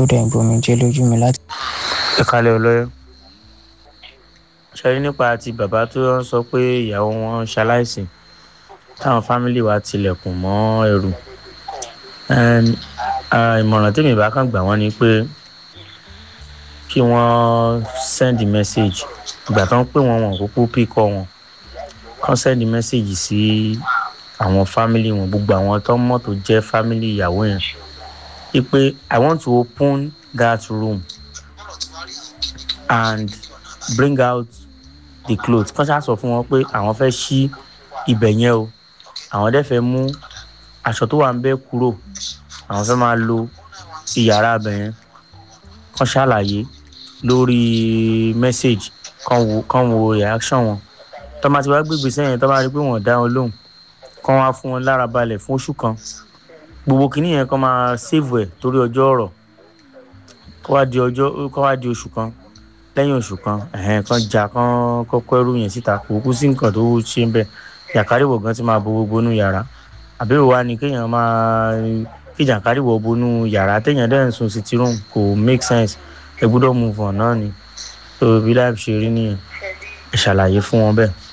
tó dẹ̀ ń gbomi jẹ́ lójú mi láti. ẹ kalẹ̀ ọlọ́yẹ ṣe rí nípa ti bàbá tó ń sọ pé ìyàwó wọn ṣaláìsí táwọn fámìlì wa tilẹ̀kùn mọ́ ẹrù ìmọ̀ràn tèmi bá kàn gbà wọ́n ni pé kí wọ́n send message ìgbà tó ń pè wọ́n wọn kúkú píkọ́ wọn kàn send message sí àwọn fámìlì wọn gbogbo àwọn tó mọ̀ tó jẹ́ fámìlì ìyàwó yẹn wípé i want to open that room and bring out the clothes kàn ṣáà sọ fún wọn pé àwọn fẹ́ ṣí ibẹ̀ yẹn o àwọn dẹ̀ fẹ́ mú aṣọ tó wà ń bẹ́ kúrò àwọn fẹ́ máa lo iyàrá abẹ yẹn kàn ṣàlàyé lórí message kàn wo kàn wo reaction wọn tó máa ti wá gbégbé sẹ́yìn tó máa rí pé wọ́n dá wọn lóhùn kàn wá fún wọn lára balẹ̀ fún oṣù kan gbogbo kìíní yẹn kàn máa save ẹ̀ torí ọjọ́ ọ̀rọ̀ kó wá di ọjọ́ kó wá di oṣù kan lẹ́yìn oṣù kan ẹ̀hẹ́n kan jà kan kọ́kọ́ ẹrú yẹn síta kò kú sí nǹkan tó ṣe ń bẹ̀ jàkárìwọ̀ gan ti máa bo gbogbo inú yàrá àbẹ̀wò wa ni kéèyàn máa kí jàkárìwọ̀ bonú yàrá téèyàn dẹ̀ ń sun city room kò make sense ẹ gbọ́dọ̀ move on náà ni tó bí láì ṣe rí nìyẹn ẹ ṣàlàyé fún wọn bẹ́ẹ̀.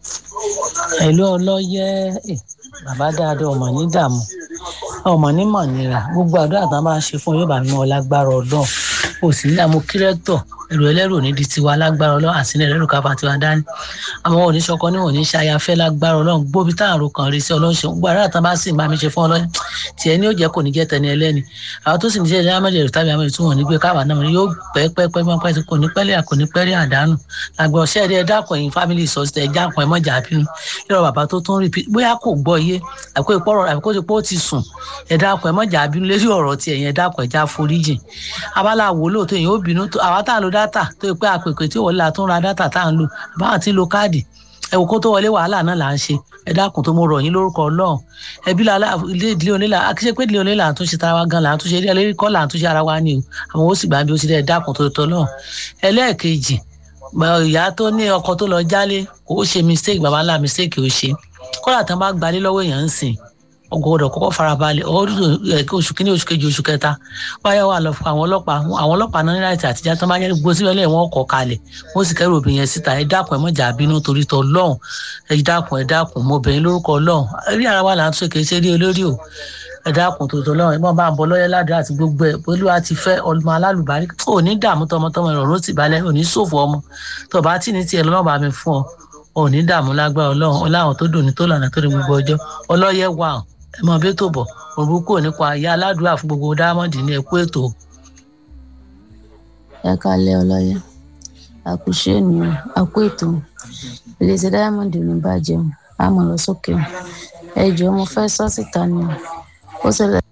ẹ̀lú ọlọ́yẹ bàbá dáadáa ọmọ ní dààmú ọmọ ní mọ̀nira gbogbo àdúrà tán bá ṣe fún yóò bá mi ọlágbára ọdún kò sí ní àmú kírẹ́tọ̀ èrò ẹlẹ́rù ní di tiwa lágbára ọlọ́run àti ní ẹlẹ́rù káfa tiwa dání àwọn oníṣọkọ ní òní ṣayafẹ́ lágbára ọlọ́run gbóbi tá àrò kan rí sí ọlọ́run ṣe gbogbo àdúrà tán bá sì máa mi ṣe fún ọlọ́run tiẹ̀ ní ó jẹ́ kò ní jẹ́ tẹni ẹlẹ́ni àwọn tó sì ní jẹ́ amẹ́lẹ̀ rẹ̀ tàbí amẹ́lẹ̀ tí wọ́n ní gbé káwa náà yóò pẹ́ pẹ́ pẹ́ pẹ́ pẹ́ kò ní pẹ́lẹ́ kò ní pẹ́lẹ́ àdánù àgbẹ̀ ọ̀ṣẹ́ ẹ̀dẹ́ dákun ẹ̀yìn family sọ̀tẹ̀ jákun ẹ̀ mọ́jà bínú yọ̀rọ̀ bàbá tó tún repeat bóyá kò gbọ́ iye àbíkó ìpọ́rọ̀ àbíkó ti pọ́ ti sùn ẹ̀ dákun ẹ̀ mọ́jà bínú lérí ọ̀rọ̀ tiẹ̀ yẹn dákun ẹ̀ já foríjìn abala wo lóòótọ́ èyàn ó bínú àwa tá à ń lo dátà tó yẹ pé àpèpè tí wọlé àtún ra dátà tá à ń lò báwọn ti lo káàdì ẹ wò kó tó wọlé wàhálà náà là ń ṣe ẹ dákun tó mo rọ̀ yín lórúkọ Ọlọ́run ẹbí la ilé ìdílé onílà akíṣe pé ìdílé onílà à ń túnṣe tara wa gan là ń túnṣe ilé ẹlẹ́rìí kọ́ là ń túnṣe ara wa ni o àwọn ó sì gbà bí ó ti dẹ́ dákun tó tọ́ náà ẹlẹ́ẹ̀kejì ìyá tó ní ọkọ tó lọ jálé kò ó ṣe mistake bàbá ńlá mistake ó ṣe kọ́lá tán bá gbalé lọ́wọ́ èèyàn ń sìn ọgọdọ kọ́kọ́ farabalẹ̀ oṣù kínní oṣù kejì oṣù kẹta wáyà wà lọ fún àwọn ọlọ́pàá àwọn ọlọ́pàá náà ní láti àtijọ́ tó máa ń yẹ gbogbo síbẹ̀ lẹ́yìn wọn kọ̀ kalẹ̀ wọ́n sì kẹ́rù obìnrin yẹn síta ẹ dákun ẹ mọ̀jà bínú torí tọ lọ́hùn ẹ dákun ẹ dákun mo bẹ̀yìn lórúkọ lọ́hùn rí ara wa là ń tún èké ṣe rí olórí o ẹ dákun torí tọ lọ́hùn ẹ mọ̀ bá ń bọ lọ́yẹ́ ládùúrà àti gbogbo ẹ olúwa ti fẹ́ ọmọ alálùbárí ò ní dààmú tọmọtọmọ ìrọ̀rùn ti balẹ̀ ò ní ṣòfò ọmọ tó bá tì ní tiẹ̀ lọ́nà bá mi fún ọ ò ní dààmú lágbára ọlọ́run ọláwọn tó dùn ní tó lànà tó ní gbogbo ọjọ́ ọlọ́yẹ wà ọ́ ẹ mọ bí tó bọ òrùkọ nípa ìyá aládùúrà fún gbogbo dámọdì ní ẹkú ètò. ẹ kalẹ ọlọyẹ àkùṣe ènìyàn àkú ètò ìlẹsẹ diamond ní bàjẹ́ a mọ̀ lọ sókè ẹ jọ mo fẹ́ sọ síta ni ó ṣẹlẹ̀.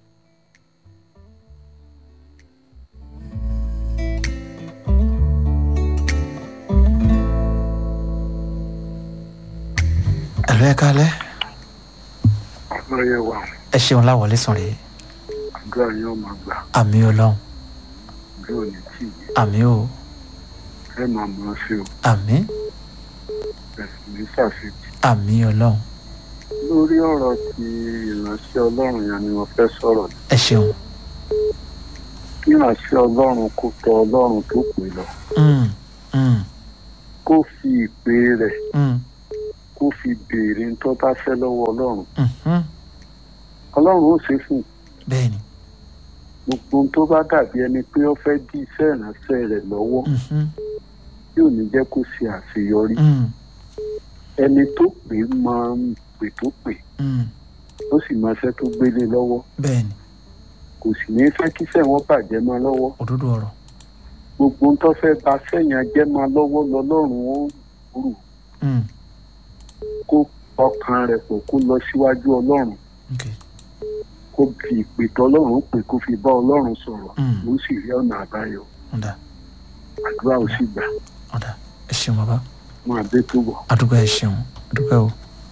ẹ̀lú ẹ̀ kalẹ́ lọ́yẹ̀ wà ẹ ṣeun láwọlé sùn rèé àdúrà yóò máa gbà àmì ọlọ́run bí ò ní tì í àmì o ẹ máa mọ̀ ọ́ sí o àmì ẹ̀sìn ní ṣàfihàn. àmì ọlọ́run lórí ọ̀rọ̀ ti ìránṣẹ́ ọlọ́run yẹn ni mo fẹ́ sọ̀rọ̀ ní. ẹ ṣeun kí ìránṣẹ́ ọlọ́run kó tọ ọlọ́run tó pè lọ Mm, mm, kó fi ìpè rẹ̀ mm, kó fi béèrè ń tọ́ bá fẹ́ lọ́wọ́ ọlọ́run mhm. ọlọ́run ó ṣe é fún un. bẹ́ẹ̀ni gbogbo ohun tó bá dàbí ẹni pé ó fẹ́ dí iṣẹ́ ìránṣẹ́ rẹ̀ lọ́wọ́ mhm, tí ò ní jẹ́ kó ṣe àṣeyọrí mm, ẹni tó pè é máa ń pè tó pè mm. ó sì máa ṣẹ́ tó gbélé lọ́wọ́ bẹ́ẹ̀ni kò sì ní fẹ́ kíṣẹ́ wọn bàjẹ́ mọ́ lọ́wọ́ òdodo ọ̀rọ̀ gbogbo ohun tó fẹ́ ba sẹ́yìn ajẹ́ mọ́ lọ́wọ́ lọ́lọ́run ó rù Mm, kó ọkàn rẹ̀ pọ̀ kó lọ síwájú ọlọ́run ok kó fi ìpè tọ́lọ́run pè kó fi bá ọlọ́run sọ̀rọ̀ Mm. ó sì rí ọ̀nà àbáyọ ọ̀dà àdúrà ó sì gbà ọ̀dà ẹ ṣeun bàbá wọn àbẹ́ tó bọ̀. àdúgbò ẹ ṣeun àdúgbò o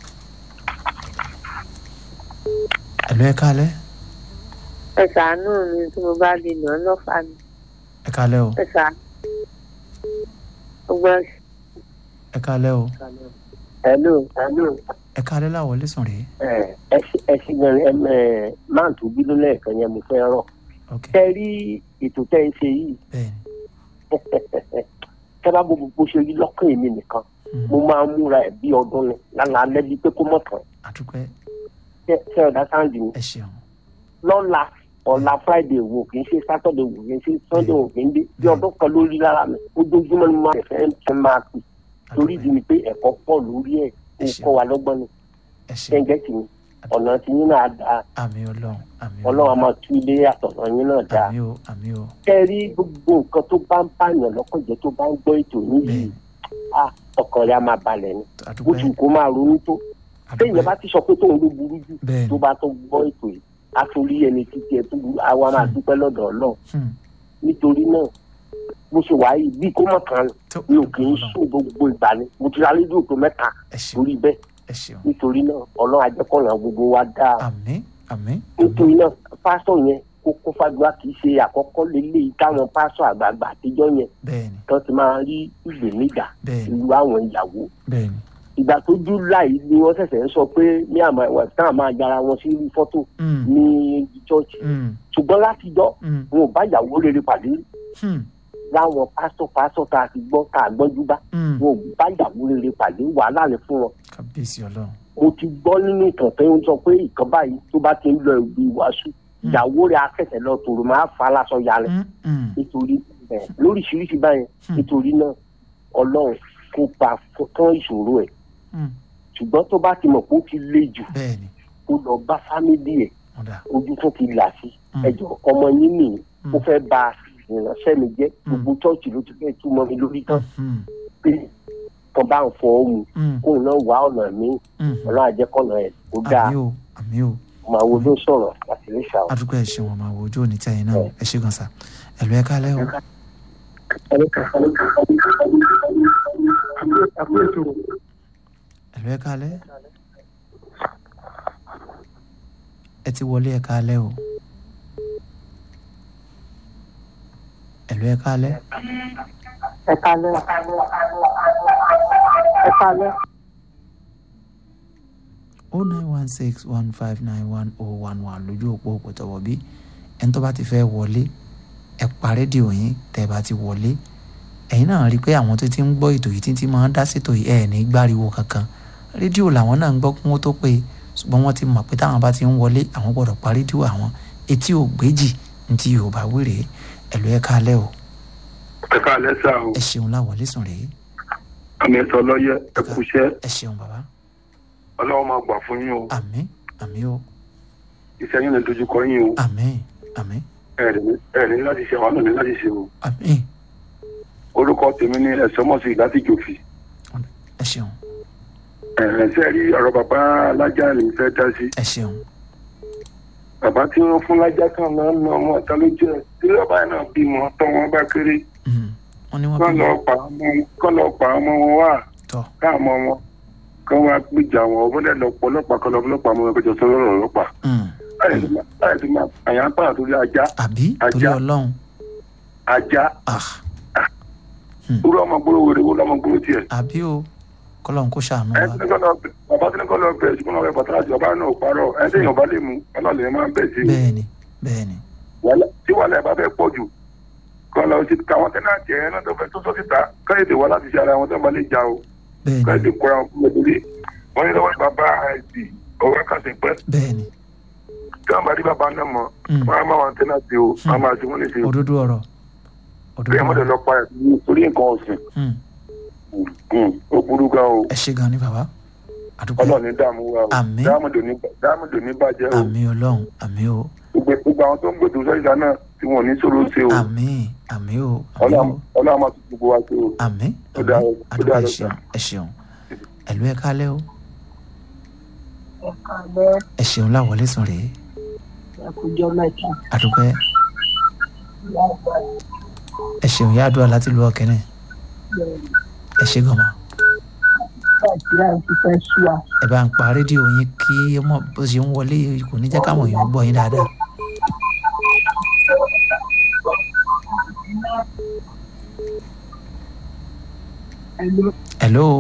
ẹ̀lú ẹ̀ kalẹ́ ẹ ṣàánú mi tí mo bá lè lọ lọ́fà mi ẹ̀ kalẹ́ o ẹ ṣàánú gbogbo ẹ̀ kalẹ́ o hello hello ẹ̀ kalẹ́ láwọlé sùn rèé ẹ ẹ ṣì gan ẹ ẹ máa tó bínú lẹ́ẹ̀kan yẹn mo fẹ́ rọ̀ ok ṣe rí ètò tẹ́ ń ṣe yìí bẹ́ẹ̀ni tẹ́ bá gbogbo bó ṣe rí lọ́kàn èmi nìkan Mm. mo máa ń múra ẹ̀ bí ọdún ni lálẹ́ alẹ́ bíi pé kó mọ̀ tán àdúpẹ́ ṣé ṣé ọ̀dà sáǹdì mi ẹ ṣeun lọ́la ọ̀la friday wò kì í ṣe saturday wò kì í ṣe sunday wò kì í dé bí ọdún kan lórí lára mi ojoojúmọ́ ni mo máa fẹ́ fẹ́ máa pè torí ìdí ni pé ẹ̀kọ́ pọ̀ lórí ẹ̀ kó Ẹ ṣeun. kọ́ wa lọ́gbọ́n ni ẹ ṣeun ṣẹ́ńgẹ́ tì mí ọ̀nà tí yín náà dáa àmì ọlọ́run àmì ọlọ́run á máa tú ilé àtọ̀nà yín náà dáa àmì o àmì o kẹ́ rí gbogbo nǹkan tó bá ń pààyàn lọ́kàn jẹ́ tó bá ń gbọ́ ètò yín yìí bẹ́ẹ̀ni ah ọkàn rẹ̀ á máa balẹ̀ ni bó àdúpẹ́ ti kó máa ronú tó téèyàn àdúpẹ́ bá ti sọ pé tóun ló burú jù bẹ́ẹ̀ni tó bá tó gbọ́ ètò yìí á tún rí ẹni títí ẹ tó burú àwa máa Hmm. dúpẹ́ lọ́dọ̀ ọlọ́run Hmm. nítorí náà bó ṣe wà yìí bí kò mọ̀ kan tó mi ò kì í Ọlọ́run. sùn gbogbo ìgbà ni mo ti ra rédíò tó mẹ́ta ẹ ṣeun lórí bẹ́ẹ̀ ẹ ṣeun nítorí náà ọlọ́run ajẹ́kọ̀ọ́nà gbogbo wa dáa àmì àmì àmì nítorí náà pásítọ̀ yẹn kó kó fàdúrà kì í ṣe àkọ́kọ́ lélẹ́yìí táwọn pásítọ̀ àgbààgbà àtijọ́ yẹn bẹ́ẹ̀ni tán ti máa rí ìgbèníjà bẹ́ẹ̀ni ìlú àwọn ìyàwó bẹ́ẹ̀ni ìgbà tó july ni wọ́n ṣẹ̀ṣẹ̀ ń sọ pé ní àmọ́ ẹ̀wọ̀n táwọn máa yára wọn sí fọ́tò Hmm. ní chọ́ọ̀chì Hmm. ṣùgbọ́n látijọ́ Hmm. wọn ò bá ìyàwó rere pàdé Hmm. láwọn pásítọ̀ pásítọ̀ tá a ti gbọ́ tá a gbọ́njú bá Hmm. wọn ò bá ìyàwó rere pàdé wàhálà ni fún wọn kábíyèsí ọlọ́run mo ti gbọ́ nínú ìtàn tó ń sọ pé ìkan báyìí tó bá ti ń lọ ìlú ìwàásù Hmm. ìyàwó rẹ̀ akẹ́sẹ̀ lọ tòrò máa fa aláṣọ ya rẹ̀ Hmm. Hmm. nítorí ẹ̀ lóríṣiríṣi báyẹn Hmm. nítorí náà ọlọ́run kó pa tán ìṣòro ẹ̀ Hmm. ṣùgbọ́n tó bá ti mọ̀ pé ó ti le jù bẹ́ẹ̀ni kó lọ bá fámìlì ẹ̀ ọ̀dà ojú tó ti là sí Hmm. ẹjọ́ ọmọ yín nìyí Hmm. ó fẹ́ ba ìránṣẹ́ mi jẹ́ Hmm. gbogbo chọ́ọ̀chì ló ti fẹ́ túmọ̀ mi lórí tán Hmm. pé kan bá ń fọ ohun Hmm. kóun náà wá ọ̀nà míì Hmm. ọlọ́run àjẹkọ̀nà ẹ̀ kó dáa àmì o àmì o màá wo ló sọ̀rọ̀ láti lè ṣàwọn. adúgbò ẹ ṣeun ọmọ àwọn ojú òní tẹ̀yìn náà ẹ ṣe gan sa ẹ̀lú ẹ kálẹ́ o ẹ̀lú ẹ kálẹ́ ẹ ti wọlé ẹ kálẹ́ o ẹ̀lú ẹ kálẹ́ ẹ kalẹ ẹ kalẹ. o nine one six one five nine one oh one one lójú òpó òpó tọwọ́ bí ẹni tó bá ti fẹ́ wọlé ẹ pa rédíò yín tẹ́ ẹ bá ti wọlé ẹ̀yin náà rí i pé àwọn tó ti ń gbọ́ ètò yìí títí máa ń dá sétò yìí ẹ̀ ní gbáriwo kankan rédíò làwọn náà ń gbọ́ kí wọ́n tó pé ṣùgbọ́n wọ́n ti mọ̀ pé táwọn bá ti ń wọlé àwọn gbọ́dọ̀ pa rédíò àwọn etí ò gbéjì ní ti yorùbá wéré ẹ̀lú ẹ̀ kálẹ̀ o ẹ káàlẹ́ sá o ẹ ṣeun láwọlé sùn rèé àmì ẹ̀sọ́ lọ́yẹ ẹ kúṣẹ́ ẹ ṣeun bàbá ọlọ́run máa gbà fún yín o àmín àmín o iṣẹ́ yín lè dojúkọ yín o àmín àmín ẹ̀rẹ̀ ní láti ṣe àwọn náà ní láti ṣe o àmín orúkọ tèmi ní ẹ̀sọ́mọ̀sí láti jòfì ẹ ṣeun ẹ̀ẹ́sẹ̀ rí ọ̀rọ̀ bàbá alájà ní fẹ́ dá sí ẹ ṣeun bàbá tí wọ́n fún lájà kan náà ná ọmọ ọ̀tá ló jẹ́ tí bàbá náà bímọ tọ́ wọn bá kéré Mhm. wọ́n ní wọ́n kọ́ bí lọ pa ọmọ kọ́ lọ pa ọmọ wọn wá tọ́ káàmọ́ wọn kọ́ wá gbìjà wọn ọmọdé lọ pọ̀ ọlọ́pàá kọ́ lọ ọlọ́pàá mọ́ ẹgbẹ́jọ sọ́rọ̀ ọlọ́pàá Mm. láyé ti máa àyàn pààyàn torí ajá àbí torí Ajá. ọlọ́run ajá ah irú ọmọ gbóró wèrè wo lọmọ gbóró tiẹ̀ àbí o kọ́lọ́run kó ṣàánú ẹ wa tí ní kọ́ lọ bẹ bàbá tí ní kọ́ lọ bẹ ṣùgbọ́n ọ̀rẹ́ bàtà àti bàbá náà ò parọ́ ẹ tí èèyàn bá lè mú ọlọ́ọ̀lẹ́ máa ń bẹ̀ sí i bẹ́ẹ̀ni bẹ́ẹ̀ni Wàhálà- tí wàhálà ẹ̀ bá fẹ́ pọ̀ jù kọ́ lọ sí káwọn tẹ́nàtì ẹ̀ náà tó fẹ́ tó sọ síta káyọ̀dé wà láti ṣe ara wọn tó bá lè jà o bẹ́ẹ̀ni káyọ̀dé kóra wọn kúrò lórí wọn ní lọ́wọ́ ní bàbá àìsí ọ̀rọ̀ kàṣẹ pẹ́ bẹ́ẹ̀ni tí wọ́n bá rí bàbá náà mọ̀ Mm. wọ́n á máa wọn tẹ́nàtì o wọ́n á máa ṣe wọ́n lè ṣe o òdodo ọ̀rọ̀ òdodo bí ẹ̀ mọ́tò ọ̀rọ̀ lọ pa ẹ̀ torí nǹkan ọ̀sìn Mm. Mm, ó burú gan o ẹ ṣe gan ni bàbá àdúgbò ọlọ́ọ̀ni dààmú wa o Àmín. dáàmúdò ní bàjẹ́ o àmì ọlọ́run àmì o gbogbo gbogbo àwọn tó ń gbèdò sọ́jà náà tí wọn ò ní sọ̀rọ̀ ṣe o àmì àmì o àmì o ọlọ́run máa tún gbogbo wa ṣe o. àmì Ó dáa, àmì ó àdúgbò dáa, ẹ ó ṣeun dáa. ẹ ṣeun ẹ̀lú ẹ kálẹ́ o ẹ kalẹ ẹ ṣeun láwọlé sùn rèé ẹ kújọ mẹ́ta àdúgbò ẹ ṣeun yá àdúrà láti lu ọkẹ́nẹ̀ ẹ ṣe gan ma nàìjíríà ti fẹ́ sú wa. ẹ bá ń pa rédíò yín kí ọmọ bó ṣe ń wọlé kò ní jẹ́ káwọn èèyàn gbọ́ yín dáadáa. hello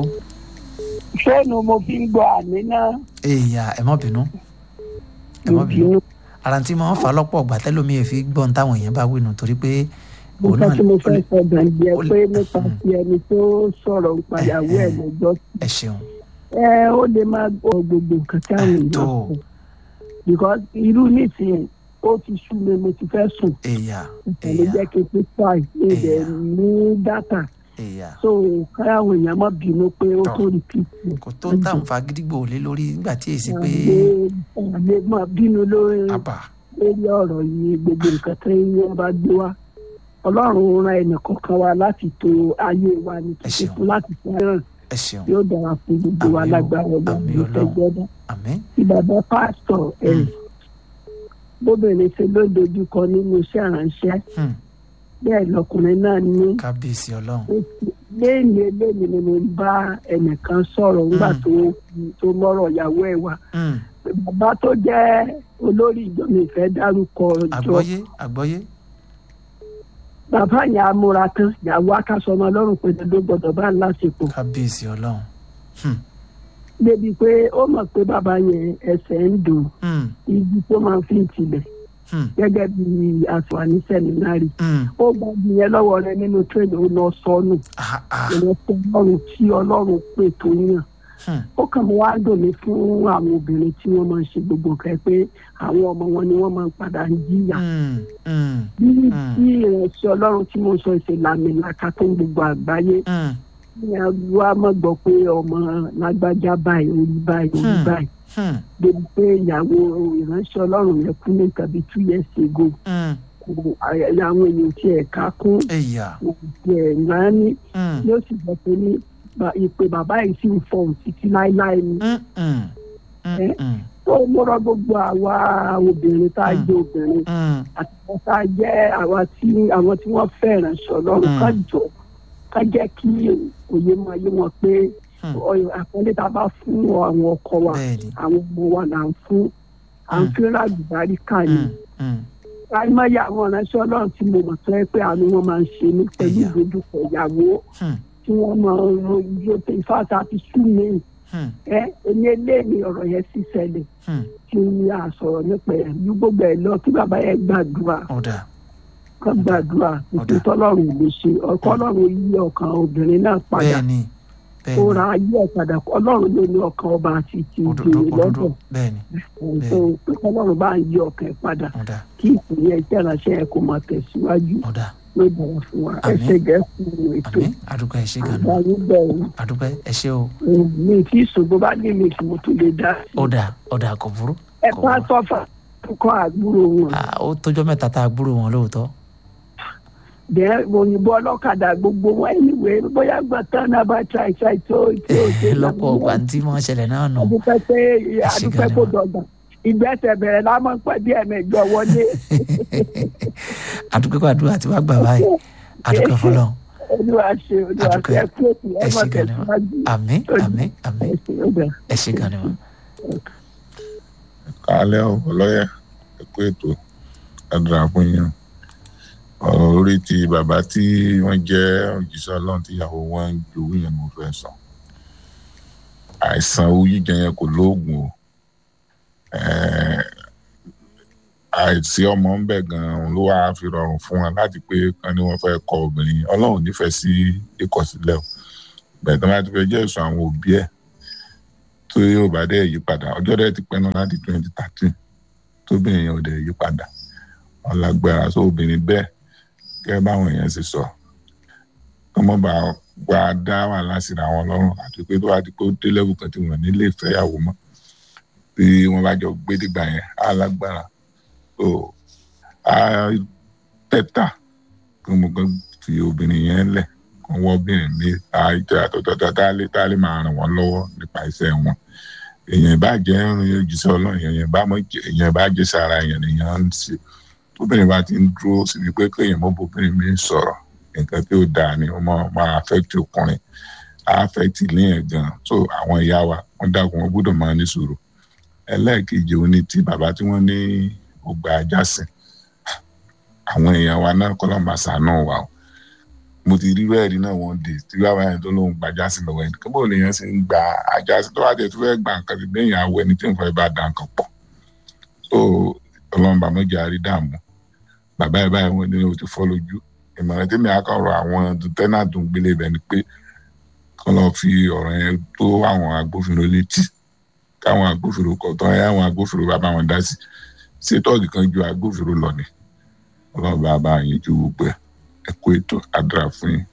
fóònù mo fi ń gbọ́ àmì náà èèyà ẹ má bínú ẹ mo má bínú bínú ara tí máa ń fa lọ́pọ̀ ọ̀gbà tẹ́lómi ẹ̀ fi gbọ́n táwọn èèyàn bá wí nù torí pé òun nǹkan náà tí mo ó fẹ́ lè- sọ gbàǹdì ẹ ó lè- pé nípa ti ẹni tó sọ̀rọ̀ nípa ìyàwó ẹ̀ lọ́jọ́ ẹ ṣeun ẹ ó lè máa gbọ́ gbogbo nǹkan tí àwọn èèyàn tó sọ because irú nísìnyí ó ti sú mi mo ti fẹ́ sùn èyà ìtẹ̀lé jẹ́ kí n pé five ní ibẹ̀ ní data èyà so káyàwó èèyàn má bínú pé ó tó repeat kò tó ń tàn fa gidigbo lé lórí nígbà tí èsì pé lè má bínú lórí àbà lórí ọ̀rọ̀ yìí gbogbo nǹkan tí wọ́n bá gbé wá ọlọ́run ran ẹnìkọ̀ọ̀kan wa láti to ayé wa ní Ẹ kíkẹ́ ṣeun. fún láti fẹ́ràn ẹ ṣeun yóò dára fún gbogbo wa Àmín o, lágbára ọlọ́run àmín ní Ọlọ́run. tẹ́gbọ́dá àmín tí bàbá pásítọ̀ ẹ̀ Mm. bóbìnrin ṣe ló dojúkọ nínú iṣẹ́ ìránṣẹ́ Hmm. bẹ́ẹ̀ lọkùnrin náà ní kábíyèsí ọlọ́run léèní eléyìí ni mo ń bá ẹnìkan sọ̀rọ̀ nígbà Mm. tó tó mọ́rọ̀ ìyàwó ẹ̀ wá Hmm. bàbá tó jẹ́ olórí ìjọ mi fẹ́ dárúkọ ìjọ àgbọ́yé àgbọ́yé bàbá yẹn amúra tán ìyàwó akásọmọ ọlọ́run pé dandan gbọdọ̀ bá ń láṣepọ̀ kábíyèsí ọlọ́run Hmm. débi pé ó mọ̀ pé bàbá yẹn ẹsẹ̀ ń dùn Hmm. igi tó máa fi ń tilẹ̀ Hmm. gẹ́gẹ́ bí àṣùwàní sẹ́mínárì Hmm. ó gba ìyẹn lọ́wọ́ rẹ nínú tírẹ̀nì ó lọ sọnù Ah, ah. ìrẹsẹ̀ ọlọ́run tí ọlọ́run pè tó yàn Hmm. ó kàn mọ́ wá dùn mí fún àwọn obìnrin tí wọ́n máa ń ṣe gbogbo nǹkan pé àwọn ọmọ wọn ni wọ́n máa ń padà ń jìyà Hmm. Hmm. bí Mm. bí ìrẹsẹ̀ ọlọ́run tí mo sọ ìṣèlámìlaka tó ń gbogbo àgbáyé Hmm. ní wa mọ̀ gbọ́ pé ọmọ lágbájá báyìí orí báyìí orí Hmm. báyìí Hmm. débi pé ìyàwó ìránṣẹ́ ọlọ́run yẹn kú ní nǹkan bíi two years ago Hmm. kò àyà àwọn èèyàn tí ẹ̀ ká kún èyà òkè ẹ̀ náà ní Hmm. yóò sì gbọ́ pé ní ba- ìpè bàbá yìí sì ń fọhùn títí láéláé ni. Hmm. Hmm. Hmm. Hmm. tó múra gbogbo àwa obìnrin tá a Mm. jẹ́ obìnrin Hmm. àti wọn tá a jẹ́ àwa tí àwọn tí wọ́n fẹ́ràn ṣọlọ́run Mm. ká jọ ká jẹ́ kí òye máa yé wọn pé Hmm. ọyọ àpọ́nlé tá a bá fún àwọn ọkọ wa bẹ́ẹ̀ni àwọn ọmọ wa là ń fún à ń Mm. fi ráàdì ká ní. Hmm. Hmm. àìmọye àwọn ìránṣẹ́ ọlọ́run tí mo mọ̀ tó yẹ pé àánú wọn máa ń ṣe ní pẹ̀lú Ẹ̀yà. ìdojúkọ ìyàwó Hmm. tí wọ́n máa ń ro iye tó ìfáàtà àti sú mi Hmm. ẹ ẹni eléyìí ọ̀rọ̀ yẹn sì ṣẹlẹ̀ Hmm. kí n yà sọ̀rọ̀ nípa ẹ̀ ní gbogbo ẹ̀ lọ kí bàbá yẹn gbàdúrà ọ̀dà kán gbàdúrà Ọ̀dà. òkú tọ́lọ́run lè ṣe ọkọ ọlọ́run yí ọkàn obìnrin náà padà bẹ́ẹ̀ni ó bẹ́ẹ̀ni ra ayé ẹ̀ padà ọlọ́run ló ní ọkàn ọba àti ti òdodo ìjòyè òdodo lọ́dọ̀ bẹ́ẹ̀ni tó pé ọlọ́run bá ń yí ọkàn ẹ̀ padà ọ̀dà kí ìpìlẹ̀ ìtẹ̀ránṣẹ́ ẹ̀ kó máa tẹ̀síwájú ọ̀dà ló bọ̀wọ̀ fún wa Àmín. ẹsẹ̀ gẹ̀ẹ́sì ètò àmín àdúgbò ẹ ṣé gan ni àgbáyé bẹ̀rù àdúgbò ẹ ṣé o mi kì í ṣògbó bá dé mi kì mo tún lè dá sí i ọ̀dà ọ̀dà kò burú ẹ kò bá burú. tọ́fà kọ́ àgbúrò wọn Ah, ó tójọ́ mẹ́ta tá a gbúrò wọn lóòótọ́ bẹ́ẹ̀ òyìnbó ọlọ́kadà gbogbo wọn ẹ̀yìnwé bóyá gbọ̀tán náà bá tra ìtra ìtó ìtó ìtó lọ́pọ̀ ọgbà tí wọ́n ṣẹlẹ̀ náà nù adúpẹ́ pé ṣé adúpẹ́ gan ni kó ma. dọ̀gbà ìgbésẹ̀ bẹ̀rẹ̀ lámọ̀ pẹ́ bí ẹ̀mẹ̀jọ wọlé àdúgbò kó àdúrà tí wàá gbà báyìí àdúgbò fọlọ́ olúwa ṣe olúwa ṣe Adúpẹ́. ẹ kú ètò ẹ ẹ ṣé mọ̀ gan ni ma tẹ̀síwájú àmín àmín àmín ẹ ṣe ó bẹ̀rẹ̀. ẹ ṣé gan ni ma. kálẹ̀ ọlọ́yẹ ẹ̀kú ètò àdúrà fún yín ọ̀rọ̀ orí ti bàbá tí wọ́n jẹ́ òjíṣẹ́ ọlọ́run tíyàwó wọn ń jowú yẹn ni mo fẹ́ sọ àìsàn owó jíjẹ yẹn kò lóògùn o Eh, àìsí ọmọ ń bẹ̀ gan-an ló wáá fi rọrùn fún wọn láti pé kan ní wọ́n fẹ́ kọ obìnrin yẹn ọlọ́run nífẹ̀ẹ́ sí ìkọ̀sílẹ̀ o bẹ̀ẹ̀ tó máa ti fẹ́ jẹ́ ìsọ àwọn òbí ẹ̀ tó yóò bá dẹ̀ yí padà ọjọ́ dẹ̀ ti pẹ́ náà láti twenty thirteen tóbìnrin yẹn ò dẹ̀ yí padà ọlágbára sọ obìnrin bẹ́ẹ̀ gẹ́gẹ́ báwọn èèyàn ṣe sọ ọmọ bá gba dá wàhálà síra wọn lọ́rùn àti pé tó wá di pé ó dé lẹ́wù kan tí wọ́n nílé ìfẹ́yàwó mọ́ tí wọ́n bá jọ gbé dìgbà yẹn á lágbára so á tẹ́tà kí mo kàn fi obìnrin yẹn lẹ̀ kí wọ́n obìnrin mi àìjẹ́ àtọ̀tọ̀tọ̀ tá a lè tá a lè máa ràn wọ́n lọ́wọ́ nípa iṣẹ́ wọn èèyàn bá jẹ́ ojúṣe ọlọ́run èèyàn bá mọ̀ jẹ́ èèyàn bá jẹ́ sára èèyàn èèyàn ń ṣe tóbìnrin bá ti ń dúró síbi pé kéèyàn mọ́ bóbìnrin mi sọ̀rọ̀ nǹkan tí ó dáa ni ó máa máa affect ọkùnrin á affect léèyàn gan so àwọn ìyá wa wọ́n dákun wọn gbọ́dọ̀ máa ní sùúrù ẹlẹ́ẹ̀kejì òun ni ti bàbá tí wọ́n ní ọgbà ajásìn àwọn èèyàn wa náà kọ́ lọ́mọ àṣàánú wa o mo ti rí bẹ́ẹ̀rí náà wọ́n dé tí bàbá yẹn tó lóun gba ajásìn lọ́wọ́ ẹni kí bóun lèèyàn sì ń gba ajásìn tó bá jẹ́ tó fẹ́ gba nǹkan tí bẹ́ẹ̀ yẹn awọ ẹni tí nǹkan ẹ bá da nǹkan pọ̀ so ọlọ́run bá mọ́jà rí dààmú bàbá ẹ̀ báyìí wọ́n ní o ti fọ́ lójú ìmọ̀ràn tí mi á kọ̀rọ̀ àwọn tẹ́nà tó ń gbélé ibẹ̀ ni pé kọ́ lọ́ọ́ fi ọ̀rọ̀ yẹn tó àwọn agbófinró létí káwọn agbófinró kọ̀ tán ẹ̀ àwọn agbófinró bá bá wọn dá sí sétọ́ọ̀gì kan ju agbófinró lọ ni ọlọ́run bá bá yín ju gbogbo ẹ̀ ẹ kó ètò àdúrà fún yín.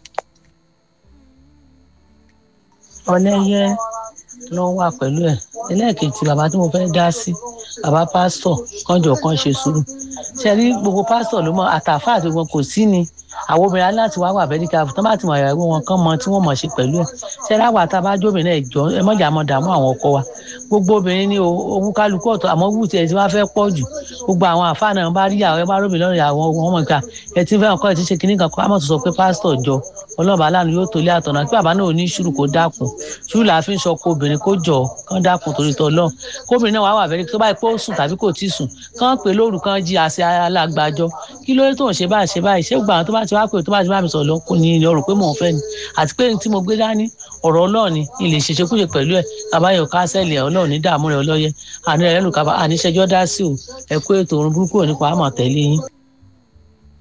ọlẹ́yẹ ló wà pẹ̀lú ẹ̀ ẹlẹ́ẹ̀kejì bàbá tí mo fẹ́ dá sí bàbá pásítọ̀ kánjọ kan ṣe sùúrù ṣe rí gbogbo pásítọ̀ ló mọ àtàfà àti wọn kò sí ni àwọn obìnrin aláti wá wà bẹ́ẹ̀ ká tán bá ti mọ ìyàwó wọn kán mọ tí wọ́n mọ̀ ṣe pẹ̀lú ẹ̀ ṣe rí àwọn àtàbájọ́ obìnrin ẹ̀ jọ ẹ mọ̀jà mọ̀ dààmú àwọn ọkọ wa gbogbo obìnrin ní owó kálukú ọ̀tọ̀ àmọ́ wù tí ẹ ti wá fẹ́ pọ̀ jù gbogbo àwọn àfáà náà bá rí àwọn ẹ bá rómi lọ́rùn àwọn ọmọ ìka ẹ ti fẹ́ ọkọ ẹ ti ṣe kinní kan kó àmọ́ tó sọ pé pásítọ̀ jọ ọlọ́ọ̀bá aláàánú yóò tó lé àtọ̀nà kí bàbá náà ò ní ṣùrù kó dákun ṣùrù làá fi ń sọkò obìnrin kó jọ kán dákun torí tọ lọ́n kóbìnrin náà wàá wà fẹ́rẹ́ tó báyìí pé ó sùn tàbí kò tí ì sùn kán pè lóru kán jí àṣẹ alágbàjọ kí ló dé tó ń ṣe báyìí ṣe báyìí ṣé gbà tó bá ti wá pé tó bá ti bá mi sọ̀rọ̀ lọ kò ní ilé ọ̀rọ̀ pé mò ń fẹ́ ni àti pé tí mo gbé dání ọ̀rọ̀ ọlọ́ọ̀ni ilé ìṣẹ̀ṣẹ̀ kúṣe pẹ̀lú ẹ̀ tàbáyọ̀ kásẹ̀lì ọlọ́ọ̀ ní dààmú rẹ̀ ọlọ́yẹ àní rẹ̀ lẹ́nu kaba àníṣẹ́jọ́ dá sí o ẹ̀kú ètò òrùn burúkú ò nípa àmọ̀ tẹ̀lé yín.